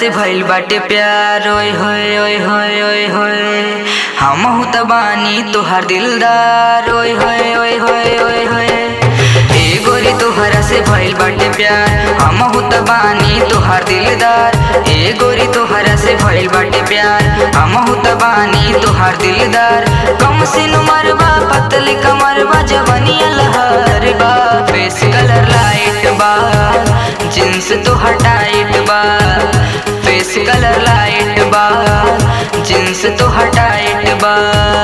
से भइल बाटे प्यार ओए होए ओए होए ओए होए हमहू त बानी तोहार दिलदार ओए होए ओए होए ओए होए ए गोरी तोहरा से भइल बाटे प्यार हमहू त बानी तोहार दिलदार ए गोरी तोहरा से भइल बाटे प्यार हमहू त बानी तोहार दिलदार कम सिन मरबा पतली कमरबा जवनिया लहर बा फेस कलर लाइट बा जींस तो हटाइट बा फेस कलर लाइट बा जींस तो हटाइट बा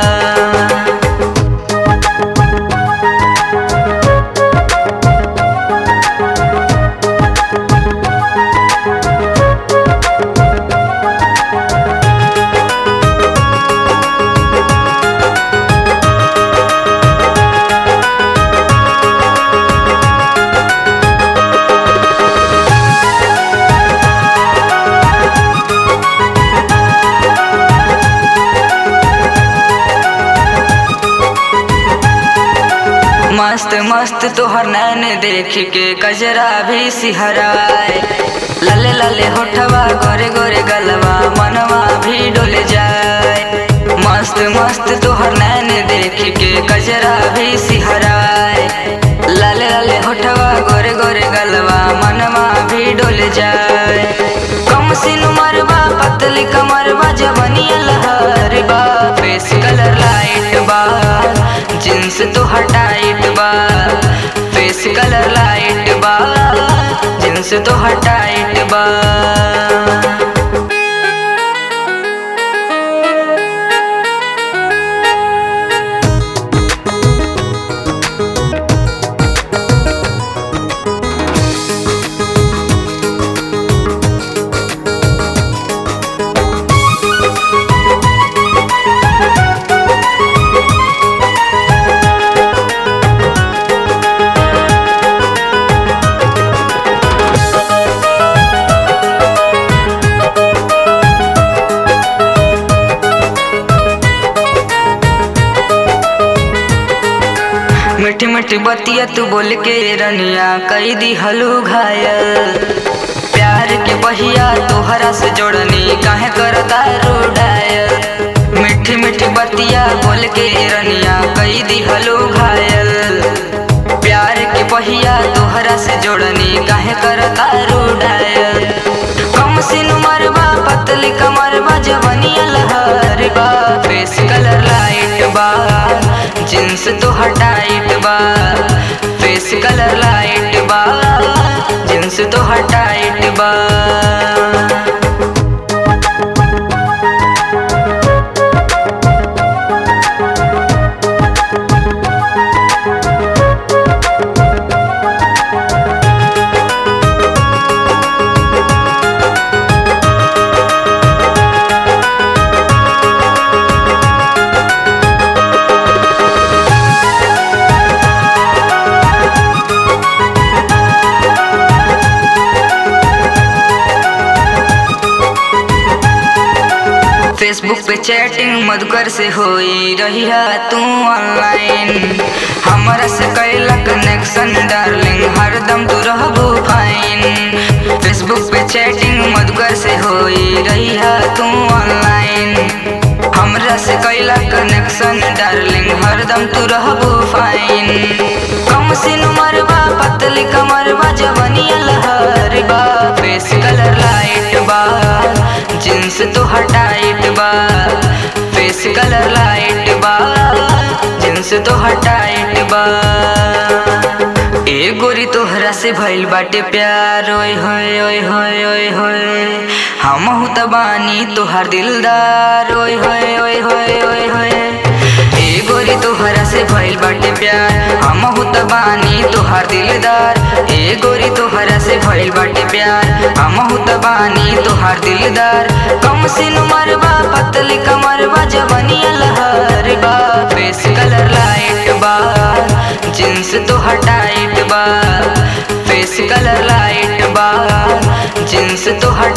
मस्त मस्त तोहर नैन देख के कजरा भी सिहराए लले लले होठवा गोरे गोरे गलवा मनवा भी डोल जाए मस्त मस्त तोहर नैन देख के कजरा भी सिहराए लले लले होठवा गोरे गोरे गलवा मनवा भी डोल जाए कम सिन मरबा पतली कमरबा जवनिया लहर बा फेस कलर लाइट बा जींस तो हटाइट बा फेस कलर लाइट बा जींस तो हटाइट बा मीठी मीठी बतिया तू बोल के रनिया कई दी हलू घायल प्यार के बहिया तोहरा से जोड़नी काहे करता रूडायल मीठी मीठी बतिया बोल के रनिया कई दी हलू घायल प्यार के बहिया तोहरा से जोड़नी काहे करता रूडायल कम सिन मरबा पतली कमरबा जवनिया लहर बा फेस कलर लाइट बा जींस तो हटाइट बा फेस कलर लाइट बा जींस तो हटाइट बा फेसबुक पे चैटिंग मधुकर से होई रही है तू ऑनलाइन हमारा से कैला कनेक्शन डार्लिंग हरदम तू रहबू फाइन फेसबुक पे चैटिंग मधुकर से होई रही है तू ऑनलाइन हमरा से कैला कनेक्शन डार्लिंग हरदम तू रहबू फाइन कम सिन मरबा पतली कमरबा जवनिया लहर बा फेस कलर लाइट बा जींस तो हटाइट बा फेस कलर लाइट बा जींस तो हटाइट बा ए गोरी तोहरा से भइल बाटे प्यार ओए होए ओए होए ओए होए हमहू त बानी तोहार दिलदार ओए होए ओए होए ओए होए ए गोरी तोहरा से भइल बाटे प्यार हमहू त बानी तोहार दिलदार ए गोरी तोहरा से भइल बाटे प्यार हमहू त बानी तोहार दिलदार कम सिन मरबा पतली कमरबा जवनिया लहर बा फेस कलर लाइट बा जींस तो हटाइट बा फेस कलर लाइट बा जींस तो हट